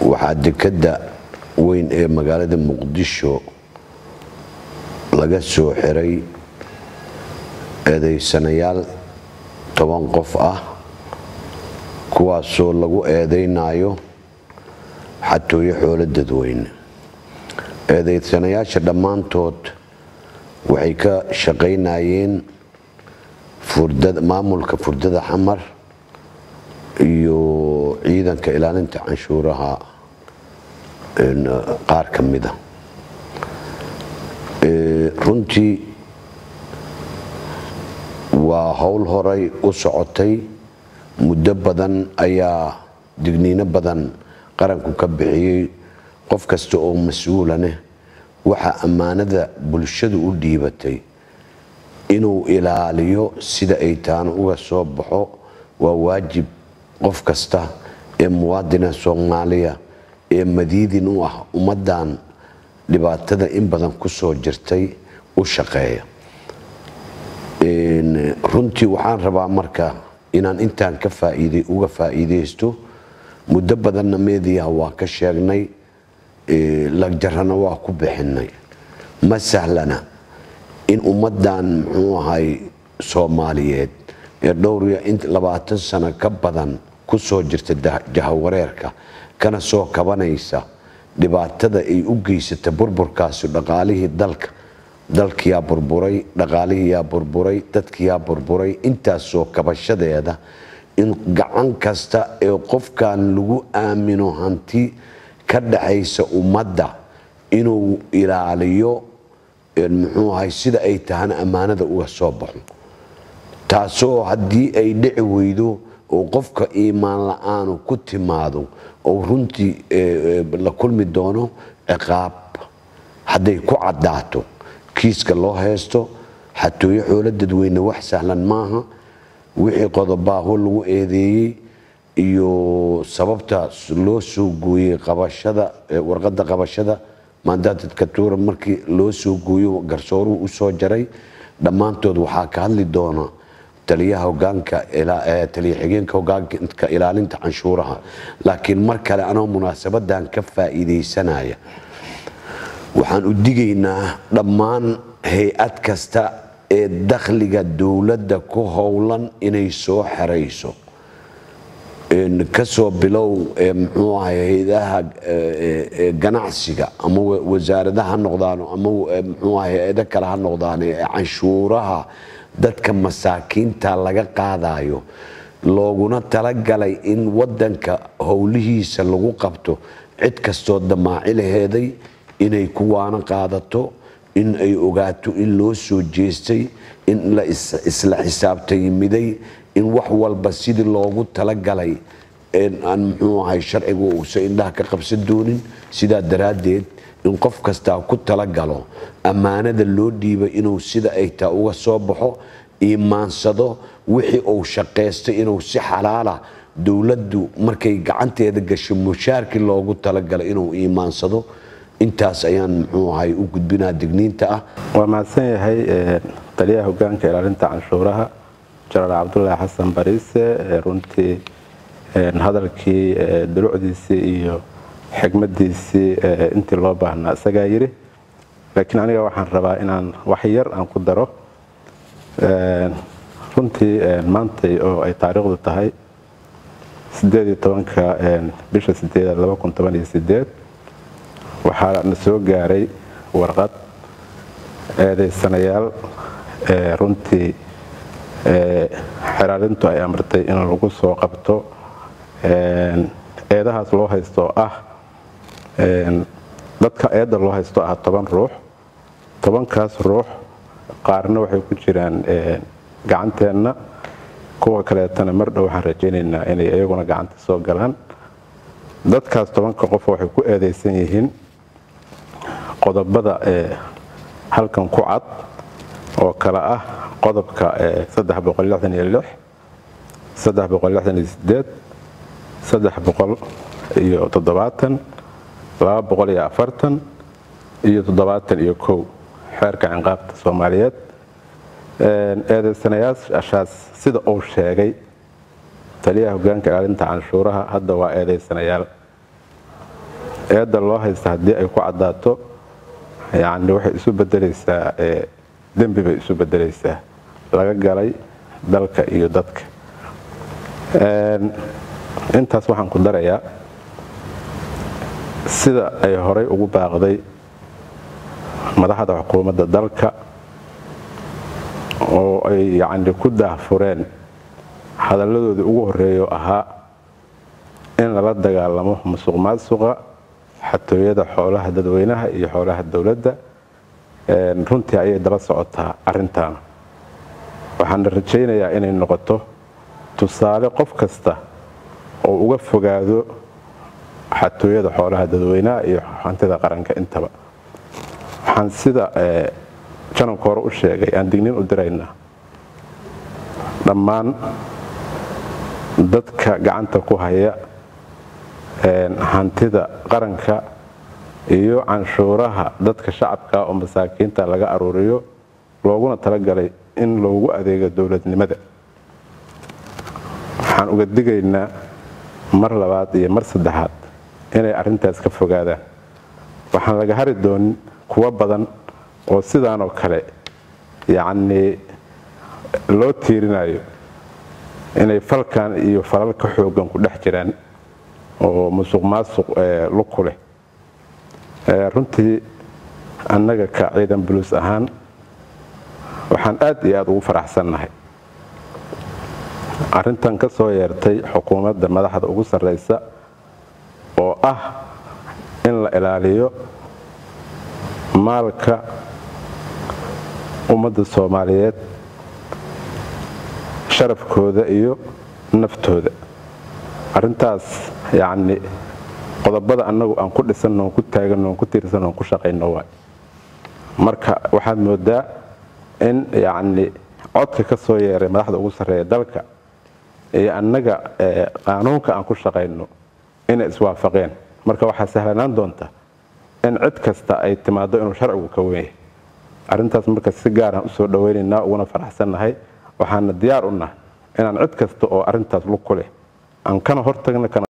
waxaa dekadda weyn ee magaalada muqdisho laga soo xiray eedaysanayaal toban qof ah kuwaasoo lagu eedaynayo xatooyo xoolo dadweyne eedaysanayaasha dhammaantood waxay ka shaqaynayeen maamulka furdada xamar iyo ciidanka ilaalinta canshuuraha qaar ka mida runtii waa howl horay u socotay muddo badan ayaa digniino badan qaranku ka bixiyey qof kasta oo mas-uulaneh waxaa ammaanada bulshadu u dhiibatay inuu ilaaliyo sida ay taana uga soo baxo waa waajib qof kasta ee muwaadina soomaaliya ee madiidin u ah ummaddan dhibaatada in badan ku soo jirtay u shaqeeya runtii waxaan rabaa marka inaan intaan ka faaiid uga faa'iidaysto muddo badanna meediyaha waa ka sheegnay lagjarana waa ku bixinay ma sahlana in ummaddan muxuu ahay soomaaliyeed ee dhowriya labaatan sano ka badan ku soo jirta jahawareerka kana soo kabanaysa dhibaatada ay u geysata burburkaasi dhaqaalihii dalka dalkiyaa burburay dhaqaalihiyaa burburay dadkiyaa burburay intaasoo kabashadeeda in gacan kasta ee qofkan lagu aamino hanti ka dhaxaysa ummadda inuu ilaaliyo muxuu ahay sida ay tahana ammaanada uga soo baxo taasoo haddii ay dhici weydo oo qofka iimaan la-aanu ku timaado oo runtii la kulmi doono ciqaab hadday ku caddaato kiiska loo haysto xatooyo xoolo dadweyne wax sahlan maaha wixii qodobaaho lagu eedeeyey iyo sababta loo soo gooyey qabashada warqadda qabashada maandaatadka tuura markii loo soo gooyo garsooruhu u soo jaray dhammaantood waxaa ka hadli doona taliyaha hogaanka taliya xigeenka hogaanka ilaalinta canshuuraha laakiin mar kale anoo munaasabadan ka faa'iidaysanaya waxaan u digaynaa dhammaan hay-ad kasta ee dakhliga dowladda ku howlan inay soo xerayso kasoo bilow muxuu ahay hay-adaha ganacsiga ama wasaaradaha ha noqdaan ama muxuu ahay hay-ado kale ha noqdaan ee canshuuraha dadka masaakiinta laga qaadayo looguna talagalay in wadanka howlihiisa lagu qabto cid kastoo damaaci laheeday inay kuwaana qaadato in ay ogaato in loo soo jeestay in la isla xisaabtayimiday in wax walba sidii loogu talagalay aan muxuu ahay sharcigu uusan indhaha ka qabsan doonin sidaa daraaddeed in qof kastaa ku talagalo ammaanada loo dhiibay inuu sida ay taa uga soo baxo iimaansado wixii uu shaqaystay inuu si xalaala dowladdu markay gacanteeda gasho mushaarkii loogu talagalay inuu iimaansado intaas ayaan muxuu ahay u gudbinaa digniinta ah waa mahadsan yahay taliyaha hogaanka ilaalinta canshuuraha jenaraal cabdulaahi xasan bariise runtii hadalkii dulucdiisii iyo xigmadiisii intii loo baahnaa isagaa yidhi laakiin aniga waxaan rabaa inaan wax yar aan ku daro runtii maantay oo ay taariikhdu tahay ka bisha sideedaad waxaa na soo gaaray warqad eedaysanayaal runtii xeraarintu ay amartay in lagu soo qabto eedahaas loo haysto ah dadka eedda loo haysto ah toban ruux tobankaas ruux qaarna waxay ku jiraan gacanteenna kuwa kaleetana mar dhow waxaan rajaynaynaa inay iyaguna gacanta soo galaan dadkaas tobanka qof waxay ku eedaysan yihiin qodobada halkan ku cad oo kale ah qodobka iyo toddobaatan laba boqol iyo afartan iyo toddobaatan iyo kow xeerka cinqaabta soomaaliyeed eedaysanayaashaas sida uu sheegay taliyaha hogaanka ilaalinta canshuuraha hadda waa eedaysanayaal eedda loo haysta haddii ay ku caddaato yacni waxay isu bedelaysaa dembi bay isu bedelaysaa laga galay dalka iyo dadka intaas waxaan ku darayaa sida ay horay ugu baaqday madaxda xukuumadda dalka oo ay yacni ku daahfureen hadalladoodii ugu horreeyo ahaa in lala dagaalamo musuq maasuqa xatooyada xoolaha dadweynaha iyo xoolaha dowladda runtii ayay daba socotaa arrintan waxaana rajaynayaa inay noqoto tusaale qof kasta oo uga fogaado xatooyada xoolaha dadweynaha iyo hantida qaranka intaba waxaan sida janabka hore u sheegay aan digniin u diraynaa dhammaan dadka gacanta ku haya hantida qaranka iyo canshuuraha dadka shacabka oo masaakiinta laga aruuriyo looguna talagalay in loogu adeego dowladnimada waxaan uga digaynaa mar labaad iyo mar saddexaad inay arrintaas ka fogaadaan waxaan laga hari doonin kuwo badan oo sidaanoo kale yacnii loo tiirinayo inay falkan iyo falal ka xoogan ku dhex jiraan oo musuq maasuq lug ku leh runtii annaga ka ciidan buluus ahaan waxaan aad iyo aad ugu faraxsannahay arrintan ka soo yeertay xukuumadda madaxda ugu sarraysa oo ah in la ilaaliyo maalka ummadda soomaaliyeed sharafkooda iyo naftooda arrintaas yacni qodobada annagu aan ku dhisanno on ku taaganno on ku tiirsanno on ku shaqayno waay marka waxaad moodaa in yacni codka ka soo yeeray madaxda ugu sarreeya dalka iyo annaga qaanuunka aan ku shaqayno inay iswaafaqeen marka waxaa sahlanaan doonta in cid kasta ay timaado inuu sharcigu ka weyn yahay arrintaas marka si gaaraan usoo dhawaynaynaa uguna faraxsannahay waxaana diyaar u nahay inaan cid kasta oo arrintaas lug ku leh aan kana hortagna